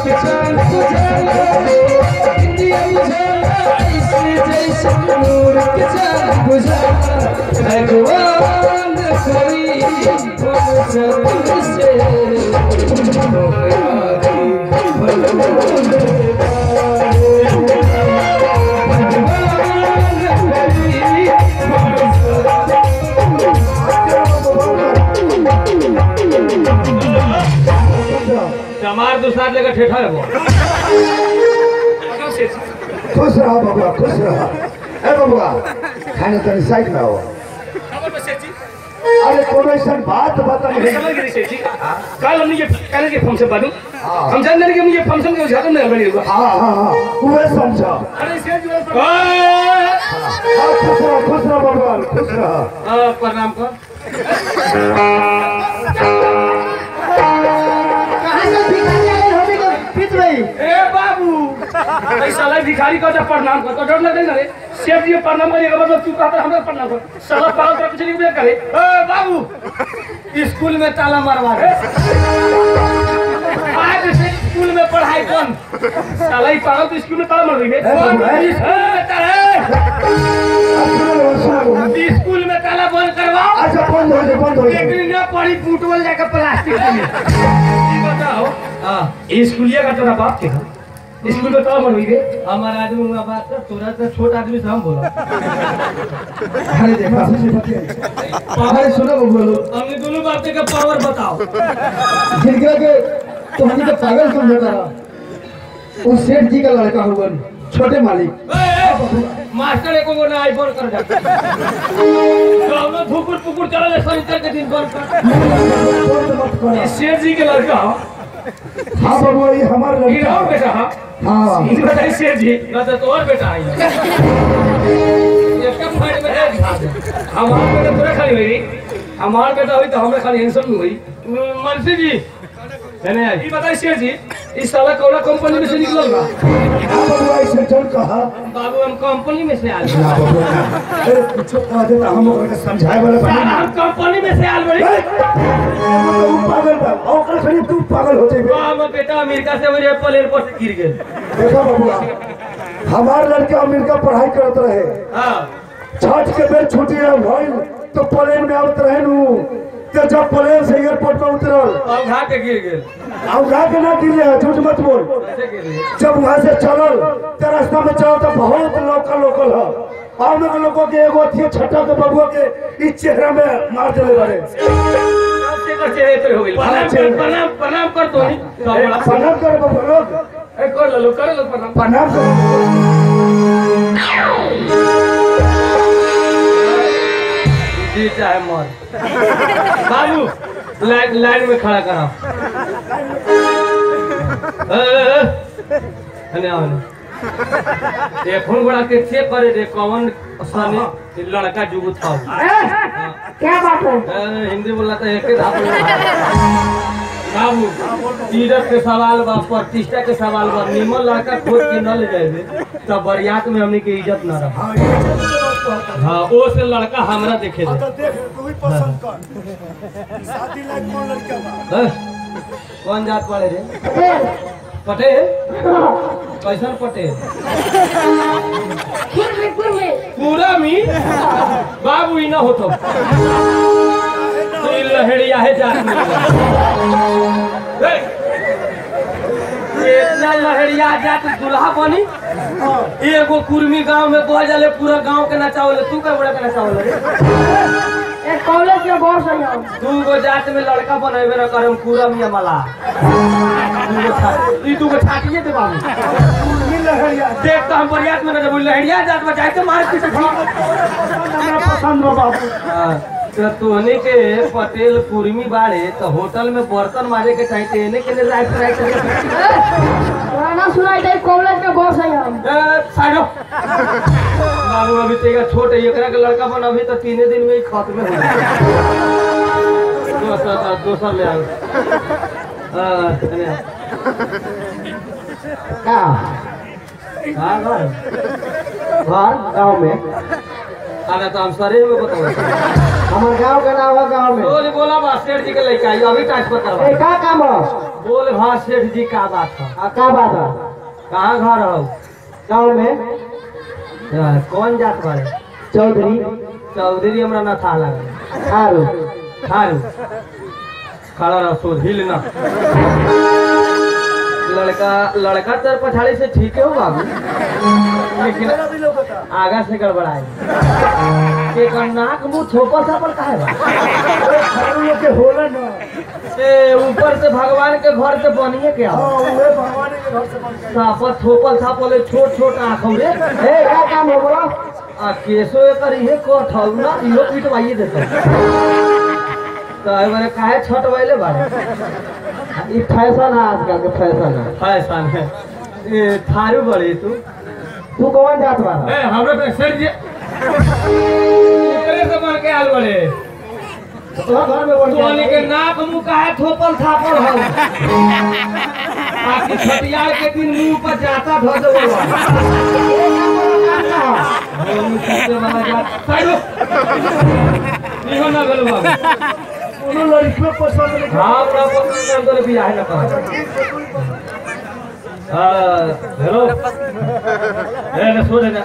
के चांद बुझाला इंडिया बुझाला ऐसे जैसे नूर के चांद बुझाला भगवान करी हम सब से हमार दूसरा लेकर ठेठा है वो खुश रहो बबुआ खुश रहो ए बबुआ खाने तनी साइड में आओ अरे कोनो ऐसा बात बता नहीं कल हमने ये कहने के फंक्शन बादू हाँ। हम जान रहे कि मुझे फंक्शन के उद्घाटन में बनी होगा हाँ हाँ हाँ उहे समझो अरे सेठ जी हाँ खुश रहो खुश रहो बबुआ खुश रहो प्रणाम कर कहाँ से भिखारी आए होने को पीत रही ए बाबू ऐसा लाई भिखारी का जब प्रणाम कर तो डर लगे ना रे सेठ जी प्रणाम करिएगा मतलब तू कहता हमरा प्रणाम कर साला पागल का कुछ नहीं भी करे ए बाबू स्कूल में ताला मारवा दे आज से स्कूल में पढ़ाई बंद साला ही पागल तो स्कूल में ताला मार देंगे ए बाबू, ए। ए, ताला, अब सुनो सुनो ए, स्कूल में ताला बंद करवाओ अच्छा बंद हो जाए बंद हो जाए एक ना पड़ी फुटबॉल जाकर प्लास्टिक में ये बताओ हाँ स्कूलिया का तेरा बाप के था स्कूल में ताला मार देंगे हमारा आदमी हुआ बात कर तोरा तो छोट आदमी से हम बोला अरे देखा अरे सुनो बबुआ लोग हमने दोनों बात का पावर बताओ जिनका के तो हमें तो पागल समझता रहा वो सेठ जी का लड़का हुआ छोटे मालिक ए, ए, मास्टर एको को ना आईफोन कर जा तो हम लोग धुकुर पुकुर चला ले शनिचर के दिन बंद कर ये शेर जी के लड़का हो हाँ बबुआ ये हमारा ये लड़का और बेटा हाँ हाँ ये बताइए शेर जी ना तो और बेटा आई ये कब फाइट में है हमारा बेटा थोड़ा खाली हुई हमारा बेटा हुई तो हमें खाली हैंडसम हुई मनसी जी है ना ये बताइए शेर जी इस साला कौन कंपनी में से निकलल बा हाँ बबुआ ऐसे चल कहा बाबू हम कंपनी में से आए ना बबुआ ना अरे कुछ कह देता हम ओकरा के समझाए वाला बनी ना हम कंपनी में से आल बड़ी तू पागल बा ओकरा खड़ी तू पागल हो जाए हम बेटा अमेरिका से मेरे प्लेन पर से गिर गए देखा बबुआ हमार लड़के अमेरिका पढ़ाई करत रहे हाँ छठ के बेर छुट्टी भइल तो प्लेन में आवत रहे नु तो जब प्लेन से एयरपोर्ट पे उतरल और घा के गिर गए अब गा के ना गिर है झूठ मत बोल कैसे गिर गए जब वहां से चलल तो रास्ता में चलो तो बहुत लोकल लोकल है और लोग लोगों के एगो थी छठा के बबुआ के इस चेहरा में मार देले बारे कैसे कर चेहरे पे हो गई प्रणाम कर प्रणाम प्रणाम कर तो नहीं तो बोला प्रणाम कर बबुआ लोग ए कर लो कर लो प्रणाम प्रणाम कर जी चाहे मर बाबू लाइन लाइन में खड़ा करा अने आने ये फोन बड़ा के चेक करे दे कौन सने लड़का जुगु था क्या बात है ए, हिंदी बोला तो एक ही धाप बाबू इज्जत के सवाल बा प्रतिष्ठा के सवाल बा निमन लड़का खोज के न ले जाए तो बरियात में हमने के इज्जत न रहा हाँ ओ से लड़का हमरा देखे दे हैं? कौन जात वाले रे पटेल कैसन पटेल खुद में खुद में पूरा मी बाबू ही ना होतो तो ये लहड़िया है जात में हे! इतना लहड़िया जात दुल्हा बनी एगो कुर्मी गांव में बह जाले पूरा गांव के नचावले तू का बड़ा के नचावले रे एक कॉलेज में बहुत सही है दू गो जात में लड़का बनेबे न करम पूरा मिया मला दू गो छा- ई दू गो छाटिए दे बाबू देख तो हम बरियात में न जब लहड़िया जात में जाए तो मार पीछे हमरा पसंद बा बाबू तो तोहने के पटेल कुर्मी बाड़े तो होटल में बर्तन मारे के चाहिए तेने के लिए राइट राइट गाना सुनाई दे कॉलेज में बहुत सही है साइडो बाबू अभी तेरा छोट है एकरा के लड़का बन अभी तो तीने दिन में ही खत्म हो जाए दोसर दोसर ले आओ हाँ, एने आओ। का हाँ, घर घर गांव में अरे तो हम शरीर में बताओ हमार गांव का नाम है गांव में बोल बोला बा सेठ जी के लड़का आई अभी ट्रांसफर ए करवा का काम है बोल हाँ सेठ जी का बात है आ, का बात है कहाँ घर हो गांव में हाँ, कौन जात बारे चौधरी चौधरी हमरा ना था लगा आरो खारू खड़ा रहो सो हिल ना लड़का लड़का तर पछाड़ी से ठीक है हो बाबू लेकिन आगा से गड़बड़ाए एक नाक मुंह छोपा सा पर काहे बा हम लोग के होला ना ए ऊपर से भगवान के घर से बनिए के हाँ आओ उहे भगवान के घर से बन के सापत थोपल थापल छोट छोट आँख रे ए का काम है बोलो आ केसो एकर इहे कोठ हौ ना इहो पिटवाइए देते तो एहि बारे काहे छटवाइले बारे ई फैशन है आजकल के फैशन है फैशन है ए थारू बड़ी तू तू कौन जात बा ए हमरा पे सर जी करे से मार के आल बड़े तोहरा घर में कौन तोहनी के नाक मुंह काहे थोपल थापल हौ आखिर छटियार के दिन मुंह पर जाता धो देबो होली सबसे बड़ा जात साइडो इहो ना भेलो बाबू कोनो लड़की पसंद नहीं हाँ बड़ा पसंद कर दो बियाह न कर हाँ हेलो ए ना सो जा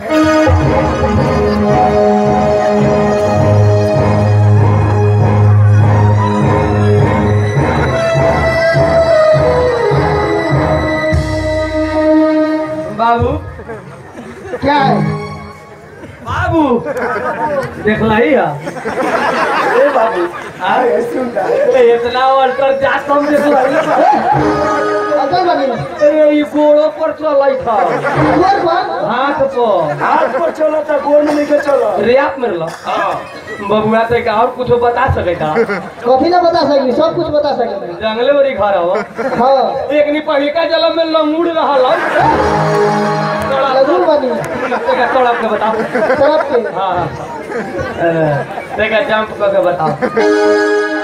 बाबू क्या है बाबू देखला ही है ए बाबू आए सुन ए, इतना अल्टर जात हम देखला ही है अकल बनी ए ई गोड़ो पर चलै था ऊपर पर हाथ पर हाथ पर चलो तो गोर में नहीं के चलो रेप मेरला बबुआ तो का और कुछ बता सके था कथी ना बता सकी सब कुछ बता सके जंगले बड़ी घर हवा हाँ एक नी पहिलका जलम में लंगूड़ रहल लगुल बनी देखा तड़प के बताओ तरफ के हाँ हाँ अ, देखा जंप करके बताओ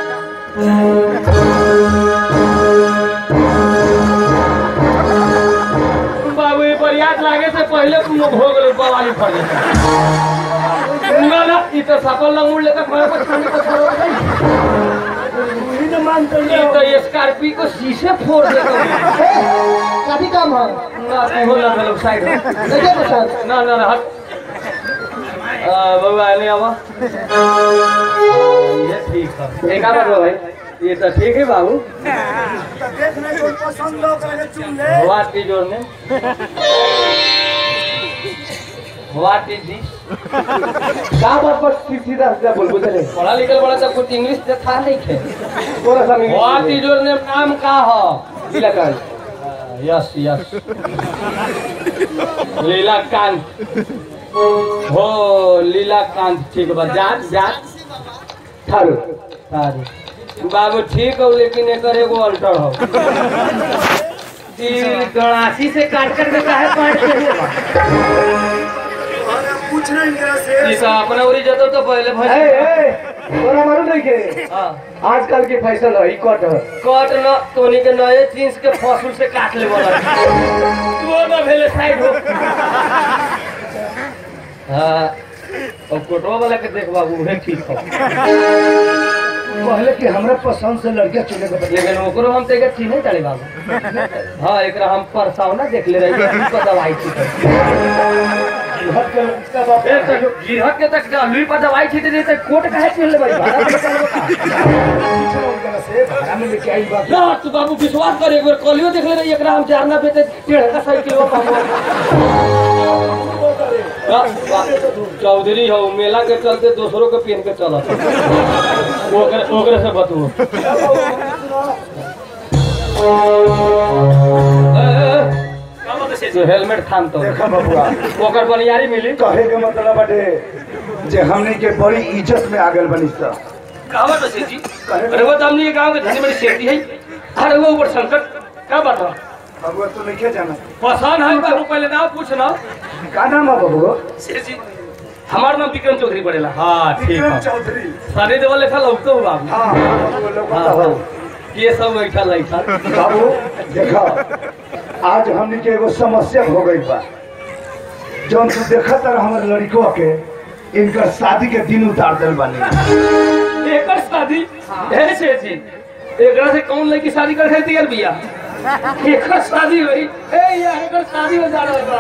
बाबू ये बरियात लागे से पहले तुम हो गए बवाली फड़ जाता ना ना ई तो सफल लंगूड़ लेकर घर पर छानी को छोड़ गई वही ना मानते ये हैं तो स्कॉर्पियो को शीशे फोड़ देता काफी काम है ना हो ना लोग साइड हो देखिए तो सर ना ना ना हट आ, बबुआ ले आवा ये ठीक है एक बार भाई ये तो ठीक है बाबू देखने को पसंद लोग रहे चुन ले what is your name what is this का बात पर सीधा सीधा बोल बोले पढ़ा लिखल बड़ा तो कुछ इंग्लिश से था नहीं खे थोड़ा सा व्हाट इज योर नेम नाम का हो लीलाकांत यस यस लीलाकांत हो लीलाकांत ठीक बा जात जात थारू सारी बाबू ठीक हो लेकिन एकर एगो अल्टर हो तिल गड़ासी से काट कर के काहे काट के हुआ पूछ रहे इनकरा से ई तो अपना उरी जतो तो पहले ए भई ए तोरा मालूम नहीं के हां आजकल के फैशन है ई कट है कट न तोनी के नए जींस के फसूल से काट ले बोला तू ना भेले साइड हो हां और कोटवा वाला के देख बाबू उहे ठीक हो पहले कि हमरा पसंद से लड़कियां चुने के बदले लेकिन ओकरो हम तेके चिन्हे चले बाबू हाँ एकरा हम परसावना देख ले रही है पर दवाई थी हट के इसका बाप ए तो गिरहट के तक लुई पर दवाई थी दे तो कोट काहे पहन ले भाई भाड़ा पे चल बता पूछ रहे इनकरा से भाड़ा में लेके आई बात ना तू बाबू विश्वास कर एक बार कलियो देख ले रही एकरा हम चारना पे ते डेढ़ का साइकिल वो पाबो वाह, वाह, चौधरी हो मेला के चलते दूसरों के पहन के चला ओकरे ओकरे से बतू जो हेलमेट थाम तो देखा बबुआ ओकर बनियारी मिली कहे के मतलब बाटे जे हमने के बड़ी इज्जत में आगल बनी सा कहावत है सेठी अरे वो तो हमने ये गांव के धनी बड़ी सेठी है अरे वो ऊपर संकट क्या बात है बबुआ तू नहीं जाना पसंद है बाबू पहले नाम पूछना का नाम है बबुआ सेठी हमार नाम विक्रम चौधरी पड़ेला हाँ ठीक विक्रम है चौधरी सारे देवल लिखा लौकतो हो बाबू हाँ हाँ, बबुआ लोग हाँ बताओ हाँ ये सब बैठा लैठा बाबू देखा आज हमने के एगो समस्या हो गई बा जौन तू देखा तर हमारे लड़कों के इनका शादी के दिन उतार दिल बानी एकर शादी ऐसे थी एकरा से कौन लड़की शादी कर खातिर तैयार बिया एकर शादी हुई ए यार एकर शादी हो जा रहा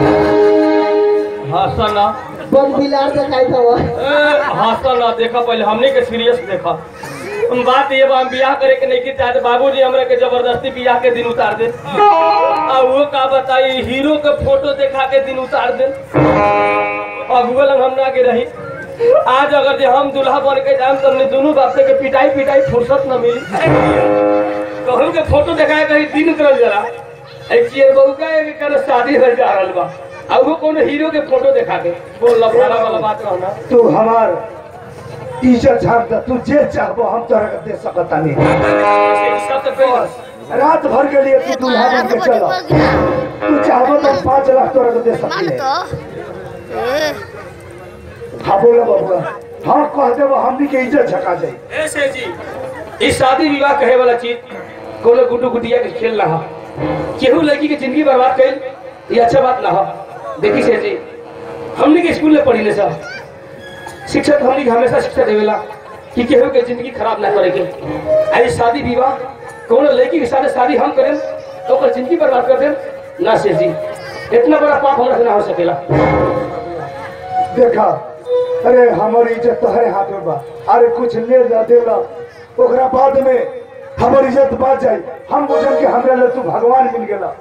हाँ सना बन बिलार के काई था हाँ सना देखा पहले हमने के सीरियस देखा हम बात ये बा हम बियाह करे के नहीं की चाहते बाबूजी हमरा के जबरदस्ती बियाह के दिन उतार दे आ वो का बताई हीरो के फोटो देखा के दिन उतार दे अब वो लग हम ना के रही आज अगर जे हम दूल्हा बन के जाम तो हमने दोनों बाप से के पिटाई पिटाई फुर्सत न मिली तो हम के फोटो देखाए कहीं दिन उतरल जरा एक चियर बहू का एक कर शादी हो जा रहल बा अब वो कोनो हीरो के फोटो देखा के बोल लफड़ा वाला बात कहना तू हमार इज्जत झाड़ दे तू जे चाहबो हम तोरा के दे सकता नहीं एक सब तो कही रात भर के लिए तू दूल्हा बन के चलो तू चाहबो तो पाँच लाख तोरा के दे सकती है हाँ बोलो बबुआ हाँ कह देबो हमनी के इज्जत झका जाई ऐसे जी इस शादी विवाह कहे वाला चीज कोनो गुड्डू गुटिया के खेल ना हो केहू लड़की के जिंदगी बर्बाद कर ये अच्छा बात ना हो देखी से जी हमने के स्कूल में पढ़ी ले सब शिक्षक हमने के हमेशा शिक्षा देवेला कि केहू के जिंदगी खराब ना करे के आई शादी विवाह कोनो लड़की के साथ शादी हम करें तो ओकर जिंदगी बर्बाद कर दें ना से जी इतना बड़ा पाप हमरा से ना हो सकेला देखा अरे हमारी इज्जत तोहरे हाथ में बा अरे कुछ ले ला दे ला ओकरा बाद में हमारी इज्जत बात जाई हम बुझल के हमरा ले तू भगवान मिल गेला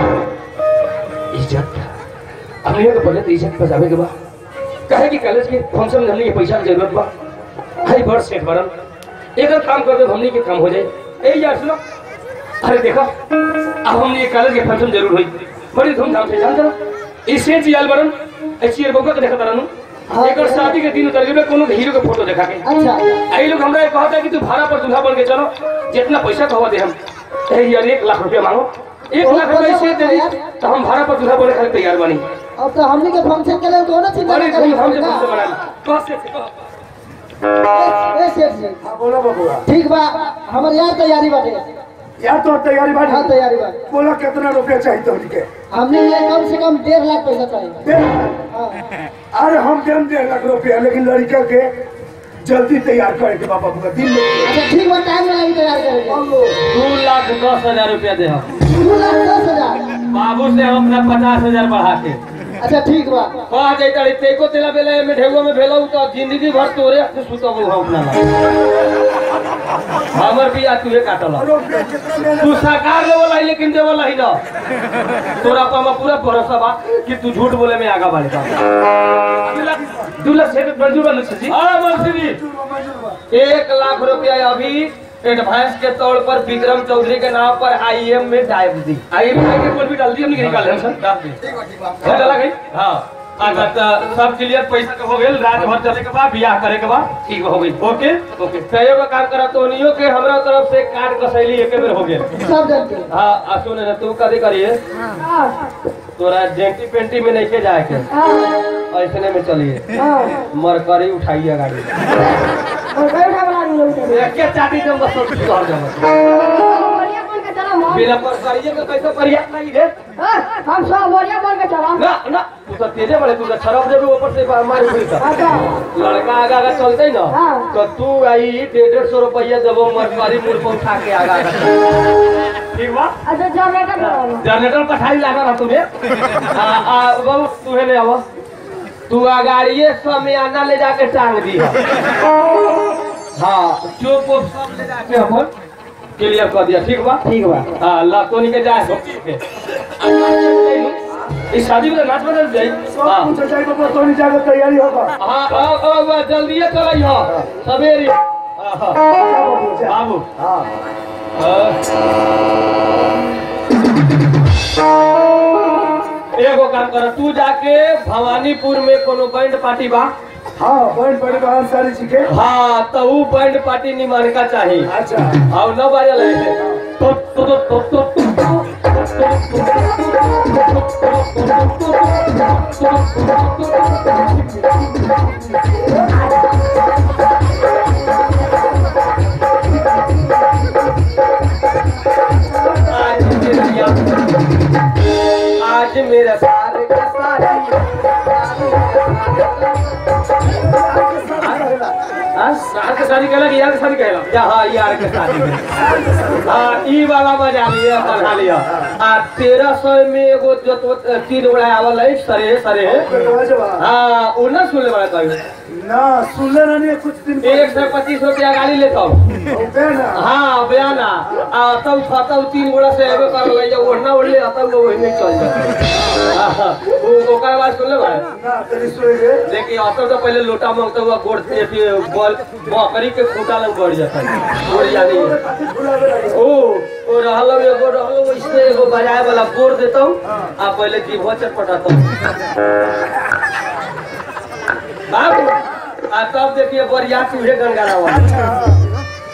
इज्जत हमने तो पहले तो इज्जत बचावे के बा कहे कि कॉलेज के फंक्शन में हमने के पैसा की जरूरत बा हाई बड़ सेठ बरन एक काम कर दो तो हमने के काम हो जाए ए यार सुनो अरे देखो अब हमने ये कॉलेज के फंक्शन जरूर हुई बड़ी धूमधाम से जान जरा ई सेठ जी आल बरन ए चियर बउका के देखा तरनु एकर शादी के दिन उतर जेबे कोनो हीरो के फोटो देखा के अच्छा आई लोग हमरा कहता है कि तू भाड़ा पर दूल्हा बन के चलो जितना पैसा कहवा दे हम ए यार एक लाख रुपया मांगो एक लाख रुपया से दे दी तो हम भाड़ा पर दूल्हा बने खातिर तैयार बनी अब तो हमने के फंक्शन के लिए कोनो चिंता बड़ी नहीं धूमधाम से करी फंक्शन बनाई कह से ए सेठ जी हाँ बोलो बबुआ ठीक बा हमर यार तैयारी बाटे या तो तैयारी हाँ बाटी तैयारी बा बोला कितना रुपया चाहिए तुमके हमने ये कम से कम डेढ़ लाख पैसा चाहिए डेढ़ लाख। हाँ अरे हम देम डेढ़ लाख रुपया लेकिन लड़का के जल्दी तैयार करे के बाबा बुआ दिन में अच्छा ठीक बा टाइम लगी तैयार करेंगे दू लाख दस हजार रुपया दे हम दो लाख दस हजार बाबू से हम अपना पचास हजार बढ़ा के अच्छा ठीक बा कह जैता रे तेको तेला बेला में ढेगो में भेलौ तो जिंदगी भर तोरे से सुतबो हम अपना ला हमर बिया तुहे काटल रुपया कितना लेना तू सरकार लेवल आई लेकिन देवल ही ना तोरा पर हमारा पूरा भरोसा बा कि तू झूठ बोले में आगा बढ़े बा दू लाख से मंजूर बन छी हां मंत्री एक लाख रुपया अभी एडवांस के तौर पर विक्रम चौधरी के नाम पर आईएम में डाल दी आईएम में के कोई भी डाल दी हमने निकाल हम सर डाल दी हो चला गई हां अच्छा तो सब क्लियर पैसा के हो गेल रात भर चले के बाद बियाह करे के बाद ठीक हो गई ओके ओके तो एगो काम करा तो नियो के हमरा तरफ से कार्ड कसैली एके बेर हो गेल सब जानते हैं। हाँ आ सुन ना तू कभी करिए तोरा जेंटी पेंटी में नहीं के जाए के ऐसने में चलिए मरकरी उठाइए गाड़ी और कई उठा बना दूंगा उसे एक के चाटी जम बस सब सुधर जाओ बढ़िया बोल के चला हम बिना मरकरिए के कैसे परिया नहीं रे हम सब बढ़िया बोल के चला ना ना तू तो तेजे बड़े तू तो छरप देबे ऊपर से मार उड़ी का अच्छा लड़का आगा आगा चलते ना हाँ। तो तू आई डेढ़ डेढ़ सौ रुपया देबो मरकरी मुड़ पर उठा के आगा आगा ठीक बा अच्छा जनरेटर लगाओ जनरेटर पठाई लागा ना तुम्हें आ आ बाबू तुम्हें ले आवो तू अगाड़िए समियाना ले जाके टांग दी हाँ चुप उप सब ले जाके अपन क्लियर कर दिया ठीक बा ठीक बा हाँ ला तो निकल जाए हो के इस शादी में तो नाच बदल जाई हाँ कुछ चाहिए बाबा तो नहीं जाकर तैयारी होगा हाँ हाँ हाँ बस जल्दी चल हाँ सवेरे हाँ, हाँ। बाबू हाँ एगो काम कर तू जाके भवानीपुर में कोनो बैंड पार्टी बा हाँ बहन बड़ी बहन सारी सीखे हाँ तो ऊ बैंड पार्टी निमान का चाहिए अच्छा और न बाजे लगे तो तो तो तो तो आज मेरा या- आज मेरा सारे का सारी हाँ सार के शादी कहला कि यार के शादी कहला या हाँ यार के शादी में हाँ ई वाला बजा लिया बजा लिया आ तेरह सौ में एगो जो तो तीन उड़ा आवल है सरे सरे हाँ वो ना सुनले बड़ा कहीं ना सुनले रहनी कुछ दिन एक सौ पच्चीस रुपया गाड़ी लेता हूँ पहले ना हाँ बयाना आ तब तब तीन गोड़ा से एगो कर ले जब ओढ़ना ओढ़ ले तब लोग वही नहीं चल जाए हाँ, वो ओकर बाद सुन ले भाई ना तेरी सोए गे देखिए असल तो पहले लोटा मांगता हुआ गोड़ से अथी बॉल बकरी के खूंटा लग बढ़ जाता है गोड़ जानी है ओ ओ रहल एगो रहल वैसे एगो बजाए वाला बोर देता हूँ आ पहले जीभो चटपटाता हूँ बाबू आ तब देखिए बढ़िया चूहे गंगारा हुआ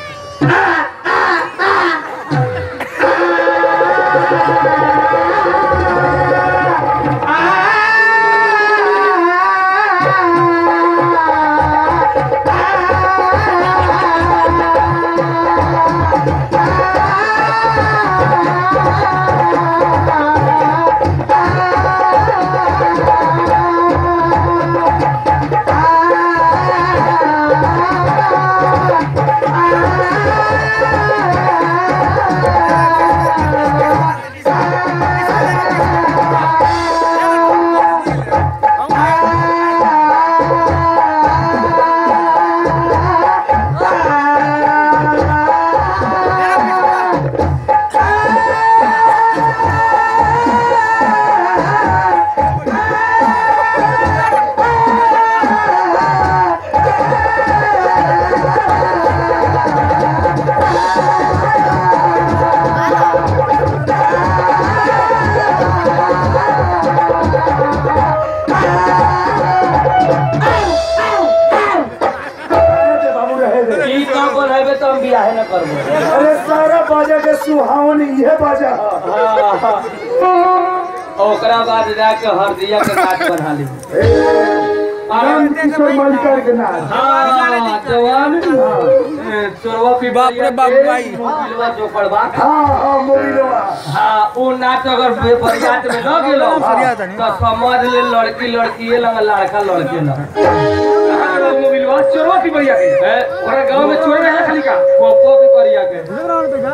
बाबू रहे दे ई काम बनाबे तो हम बियाह न करबो अरे सारा बाजा के सुहावन ये बाजा है। ओकरा बाद जाके हरदिया के काट बना ली आनंद किशोर मलिकार के नाम हाँ जवान चोरवा पी बाप रे बाप भाई मोबिलवा जो पड़वा हाँ हाँ मोबिलवा हाँ वो नाच अगर बे- बरियात में न गेलो तो समझ ले लड़की लड़की लंग लड़का लड़के लंग मोबिलवा चोरवा पी बढ़िया के ओकरा गांव में चोर रहे खाली का पोपो भी करिया के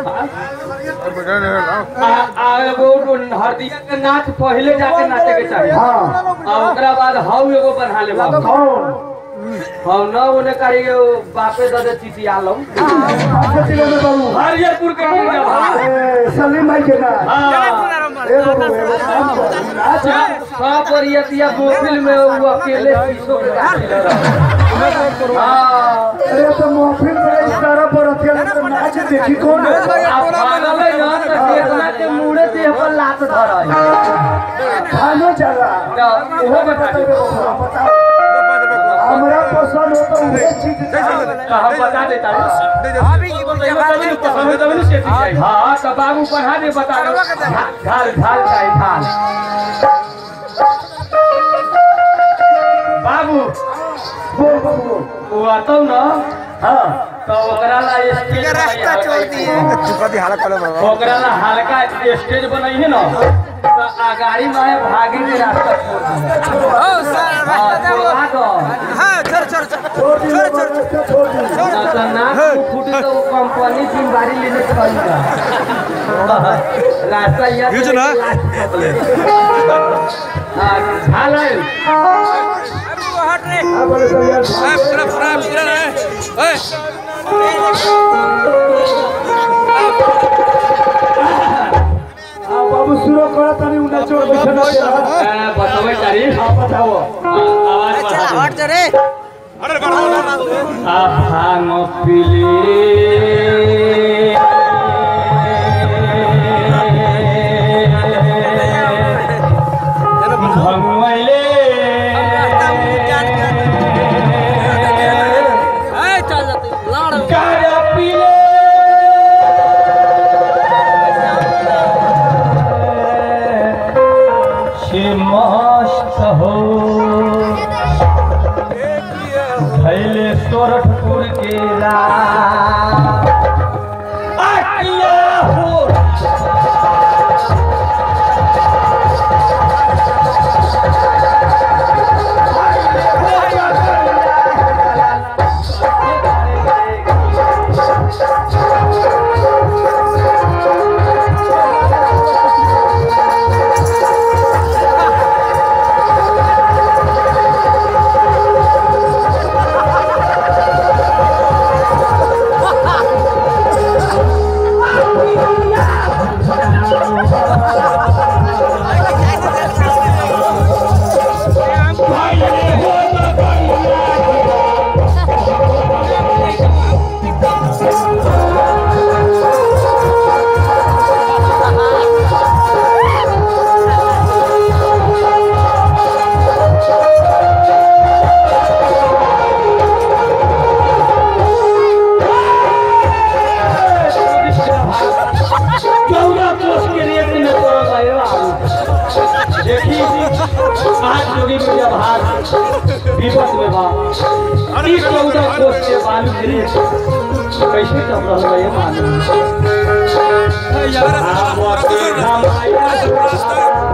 आ आ एगो हरदिया के नाच पहले जाके नाचे के चाहिए हाँ आ ओकरा बाद हाउ एगो बना ले बाबू कौन हम न ओने करी बापे दे चिटिया लो अच्छा जिले में बाबू हरियरपुर के मुंडा भाई ए, सलीम भाई के नाम हाँ ए बाबू एगो काम कर अच्छा सब परियतिया मोबिल में वो अकेले शीशो के काट रहा हाँ अरे तो महफिल में इस तरह पर अथिया तो नाच देखी कौन है? आप पागल है ना तो चेतना के मुड़े देह पर लात धरा है खानो चला ना, ओहो बता दे बताओ हमरा पसंद हो तो वही चीज तो हम बता देता है हाँ तो बाबू पढ़ा दे बता दो ढाल ढाल चाहिए ढाल बाबू बोल बाबू वो आता ना हाँ तो ओकरा ला स्टेज रास्ता चलती है ओकरा ला हल्का स्टेज बनाई है ना तो आगाड़ी में भागे के रास्ता छोड़ दी हाँ, छोड़वा दो छोड़ दी रास्ता छोड़ दी ना तो नाक मुंह फूटी तो वो कंपनी जिम्मेदारी लेने के पड़ेगा रास्ता यह यूज ना। हाल है हाँ बोले सर यार हाँ बाबू शुरू करा तनी उन्हें छोड़ बैठे ना तेरा बताओ तारीफ हाँ बताओ आवाज बढ़ा दे। भांग पिले भंगवैले गाजा पिले से मस्त हो भैले सोरठपुर के रात आटिया हो जोगी में जब हाथ विपत में बा ई चौदह कोस के बालू गिरे कैसे चल रहा है ये मालूम आवते धमाया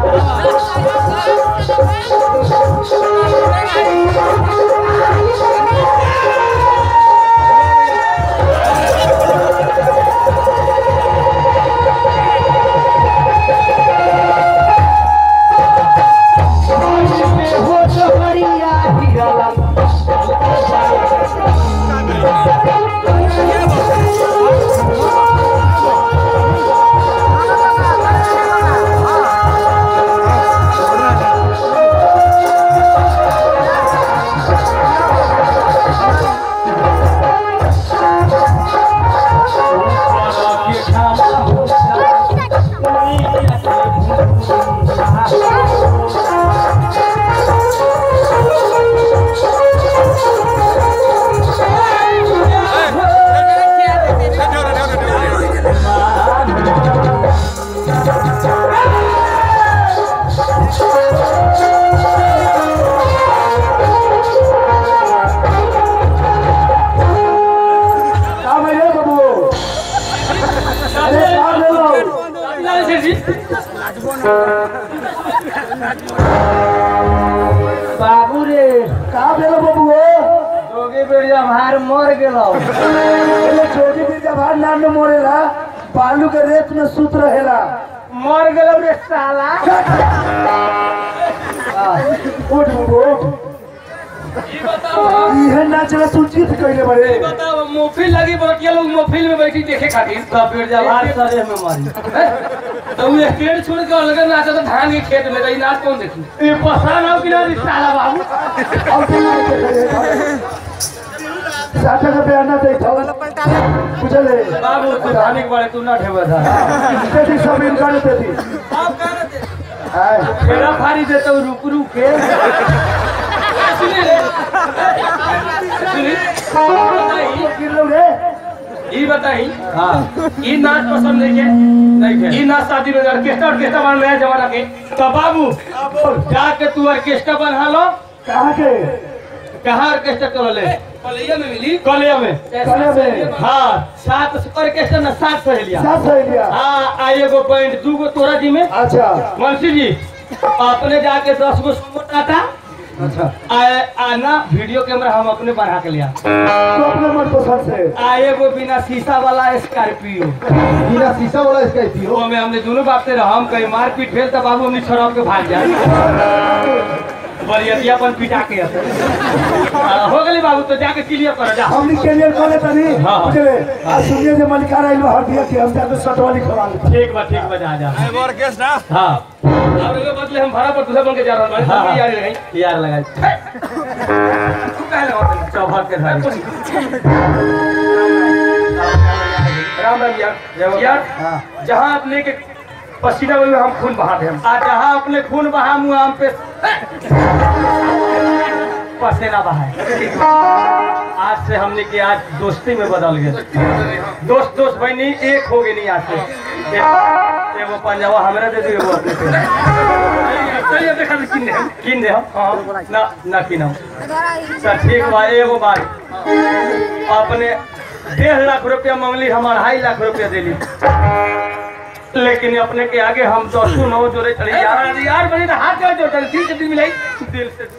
हो सहरिया हिरला काम है ये बाबू अरे काम ले लो बाबू रे काम ले लो बाबू जोगी बेड़िया भार मर गेलो पहले छोटी भी जब हाथ नाम में मोरेला बालू के रेत में सूत रहेला मर गेलो रे साला उठ बाबू उठ इहे नाचला सूचित कइले बड़े बताओ मोफिल लगी बटिया लोग मोफिल में बैठी देखे खातिर तब बेड़िया भार सरे में मरी तो वो स्टेट छोड़ के अलग नाचा तो धान के खेत में रही नाच कौन देखी ये पसान हो कि ना रे साला बाबू और बिना देखे साठा का बयाना दे था बुझले बाबू तू धान के बारे तू ना ठेवा था तेरी सब इनकार देती हाय फेरा फाड़ी देता हूँ रुक रुक के सुनी रे सुनी बताई, गिर लो रे ई बताई हाँ ई नाच पसंद नहीं है नहीं है ई नाच शादी में ऑर्केस्ट्रा ऑर्केस्ट्रा बन नया जमाना के तो बाबू जाके तू ऑर्केस्ट्रा बना लो कहाँ के कहाँ ऑर्केस्ट्रा कर ले कलिया में मिली कलिया में कलिया में? हाँ सात ऑर्केस्ट्रा ना सात सहेलिया साथ सही लिया हाँ आ एगो पॉइंट दू गो तोरा जी में अच्छा मुंशी जी अपने जाके दस गो सुमो टाटा अच्छा आ, आ ना वीडियो कैमरा हम अपने बढ़ा के लिया तो अपने मन पसंद से आ एगो बिना शीशा वाला स्कॉर्पियो बिना शीशा वाला इसका ही वो में हमने दोनों बाप से हम कहीं मारपीट भेल तब बाबू हमने छोड़ा के भाग जाए बरियतिया अपन पिटा के आते। आ, हो गली बाबू तो जाके क्लियर कर जा हमनी कैरियर कर लेता नहीं हाँ, हाँ। बुझले आ सुनिए जे मलिकार आइलो हर दिया कि हम जाके सटवाली खवा लेते ठीक बा ठीक बा जा जा हाँ अब एगो बदले हम भाड़ा पर दूसरा बन के जा रहा हाँ, हाँ। हूँ यार लगाई यार लगा तू काहे लगा चौभाग के धारी राम राम यार यार हाँ जहाँ अपने के पसीना में हम खून बहा दे हम आ जहाँ अपने खून बहा मुँह हम पे पसीना बहाए आज से हमने की आज दोस्ती में बदल गए दोस्त दोस्त बहनी एक हो गई नहीं आज से एक- एगो पंजाबा हमरा दे दो एगो अपने दे दो। चलिए देखा दे किन दे हम किन दे हम हाँ ना ना किन हम सर ठीक बा एगो बात अपने डेढ़ लाख रुपया मांगली हम अढ़ाई लाख रुपया दिली लेकिन अपने के आगे हम दसो नौ जोड़े चले यार यार बनी तो हाथ जोड़ जोड़ दिल से दिल मिलाई दिल से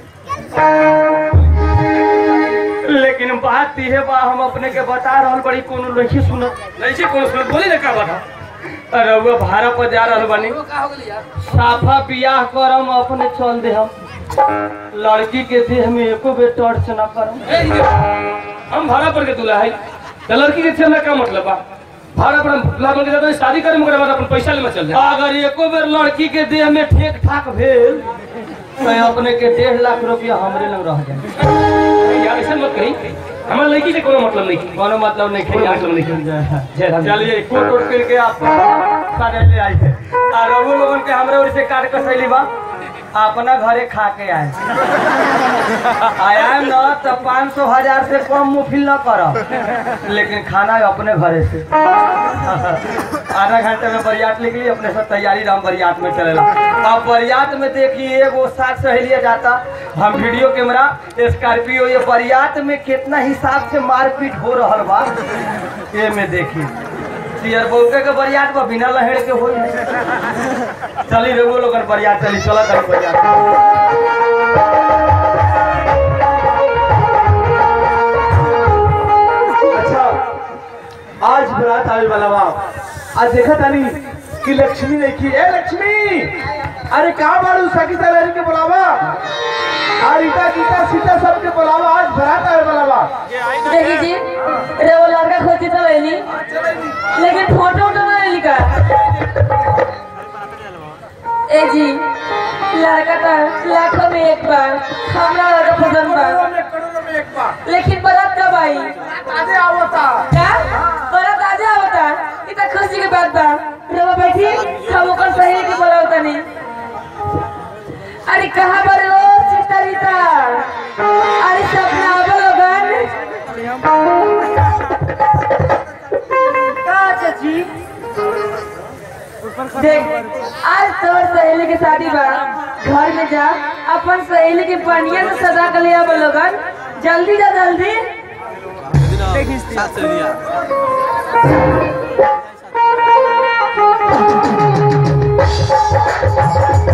लेकिन बात ये बा हम अपने के बता रहल बड़ी कोनो नहीं सुन नहीं कोनो सुन बोली ना का बता अरे वो भाड़ा पर जा रहल बनी साफा बियाह करम अपने चल दे हम लड़की के देह में एको बेर टर्च न करम हम भाड़ा पर के दूल्हा है तो लड़की के छेना का मतलब बा भाड़ा पर हम दूल्हा बन के जाते हैं, शादी करे मगर अपन पैसा ले में चल जाए अगर एको बेर लड़की के देह में ठेक ठाक भेल तो अपने के डेढ़ लाख रुपया हमरे लग रह जाए यार ऐसा मत कही हमारे लड़की से कोनो मतलब नहीं कोनो मतलब नहीं कोई मतलब नहीं चलिए कोट कोट करके आप सारे ले आए थे और रघु लोगन के हमरे ओर से काट कसैली बा अपना घरे खा के आए आया न तो पाँच सौ हजार से कम मुफिल न कर लेकिन खाना अपने घरे से आधा घंटे में बरियात निकली अपने सब तैयारी राम बरियात में चलेला अब बरियात में देखिए एगो साथ सहेलिया जाता हम वीडियो कैमरा स्कॉर्पियो ये बरियात में कितना हिसाब से मारपीट हो रहा बा ये में देखी सियर बउके के बरियात बा बिना लहेड़ के होई चली रेगो लोगन बरियात चली चला करी बरियात अच्छा आज बरात आवे वाला बा आज देखा तानी कि लक्ष्मी देखी ए लक्ष्मी अरे का बाड़ू सखी सलेरी के बुलावा आ रीता गीता सीता सबके बुलावा आज बरात आवे वाला बा देखी जी रे वो लड़का खोजी तो लेनी लेकिन फोटो उठो ना लेली का ए जी लड़का तो लाखों में एक बार हमरा लड़का पसंद बा करोड़ों में एक बार लेकिन बरात कब आई आजे आवता का बरात आज आवता ई त खुशी के बात बा रवा बैठी हम ओकर सही के बोलाव तनी अरे कहां पर ओ सीता रीता अरे सपना आवे लोगन का चाची देख आज तोर सहेली के शादी बा घर में जा अपन सहेली के बढ़िया से सजा के ले आवे लोगन जल्दी जा जल्दी ए